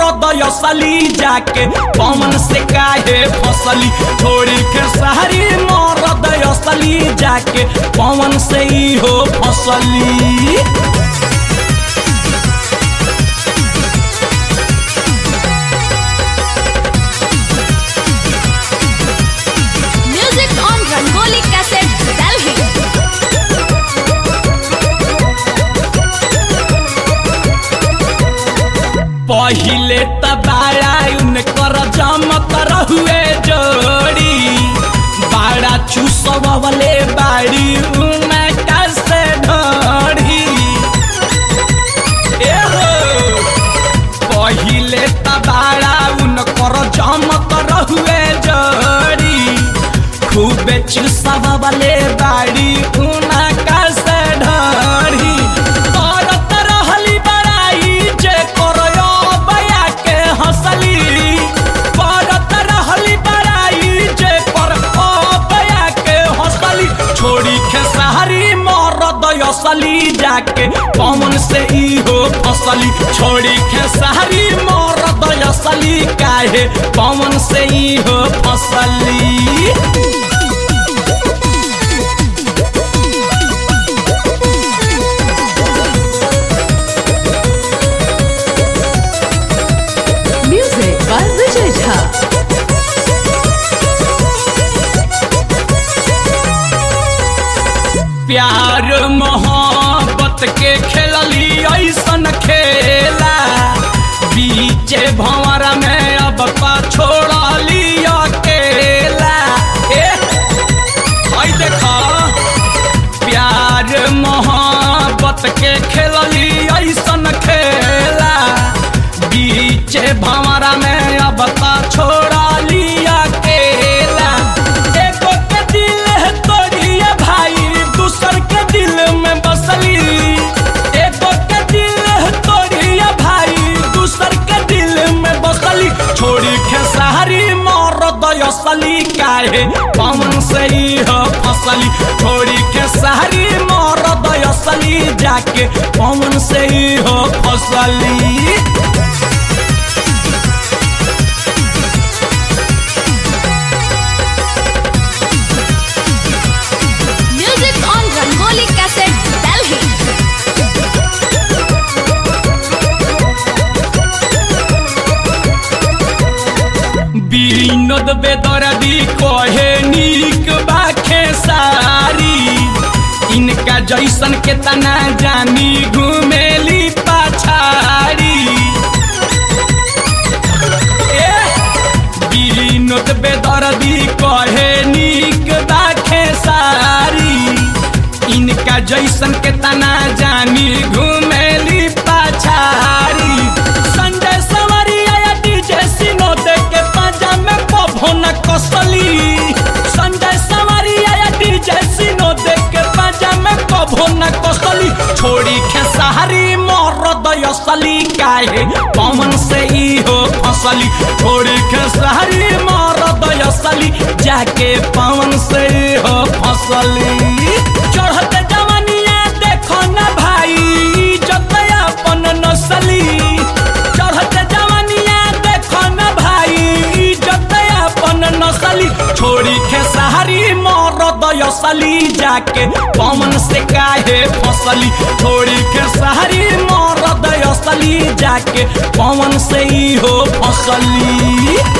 मरद असली जाके पवन से काहे फसली छोड़ी के सारी मरद असली जाके पवन से ही हो फसली Music on Rangoli Cassette, Delhi. पहिले त बाड़ा उनकर जमत रहुए जोड़ी बाड़ा चूसवले बाड़ी उनका से ढोड़ी ए हो पहिले त बाड़ा उनकर जमत रहुए जोड़ी खूबे चूसवले बाड़ी उनका से ढोड़ी करत रहली बड़ाई जे करयो बया के हंसली करत रहली बड़ाई जे कर बया के हंसली छोड़ी खेसारी मरद असली जाके पवन से ई हो फसली छोड़ी खेसारी मरद असली काहे पवन से ई हो फसली Music by Vijay Jha. प्यार मोहब्बत के खेलली ऐसन खेला बीचे भंवरा में अब पा छोड़ली अकेला ए हई देखा प्यार मोहब्बत के खेलली ऐसन खेला बीचे भंवरा में अब ता छोड़ली अकेला एगो के दिल है तोड़िए भाई दूसर के दिल में बसली एगो के दिल है तोड़िए भाई दूसर के दिल में बसली छोड़ी खेसारी मरद असली काहे पवन से ही हो फसली छोड़ी खेसारी मरद असली जाके पवन से ही हो फसली Music on Rangoli Cassette, Delhi. Vinod बेदर्दी कहे नीक बाखे सारी इनका जैसन के तना जानी घुमेली पाछाड़ी ए, विनोद बेदर्दी कहे नीक बाखे सारी इनका जैसन के तना जानी घुमेली पाछाड़ी संजय सवरिया या डीजे सिनो दे के पाजा में पभोन कसली संजय सवरिया या डीजे सिनो दे के पाजा में पभोन कसली छोड़ी खेसारी मरद असली काहे पवन से ई हो फसली छोड़ी खेसारी मरद असली जाके पवन से ई हो फसली चढ़त जवनिया देखो न भाई इज्जत अपन नसली चढ़त जवनिया देखो न भाई इज्जत अपन नसली छोड़ी खेसारी मरद असली जाके पवन से काहे फसली छोड़ी खेसारी मरद असली जाके पवन से ही हो फसली